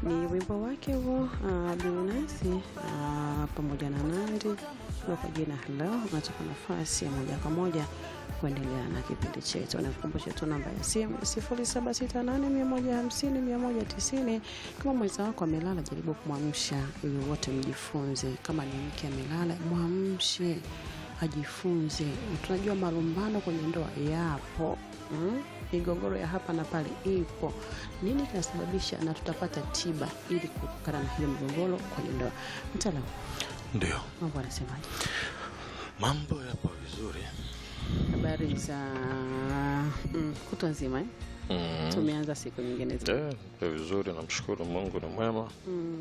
ni wimbo wake huo uh, Bilnasi uh, pamoja na Nandi na kwa jina Hello. Unatupa nafasi ya moja kwa moja kuendelea na kipindi chetu. Nakukumbusha tu namba ya simu 0768150190. Kama mwenza wako amelala, jaribu kumwamsha ili wote mjifunze. Kama ni mke amelala, mwamshe ajifunze. Tunajua malumbano kwenye ndoa yapo mm? migogoro ya hapa na pale ipo. Nini kinasababisha, na tutapata tiba ili kuepukana na hiyo migogoro kwenye ndoa. Mtaalamu, Ndio, mambo anasemaje? mambo yapo vizuri. Habari za mm, kutwa nzima eh? Mm. Tumeanza siku nyingine za Eh, yapo vizuri, namshukuru Mungu ni mwema. mm,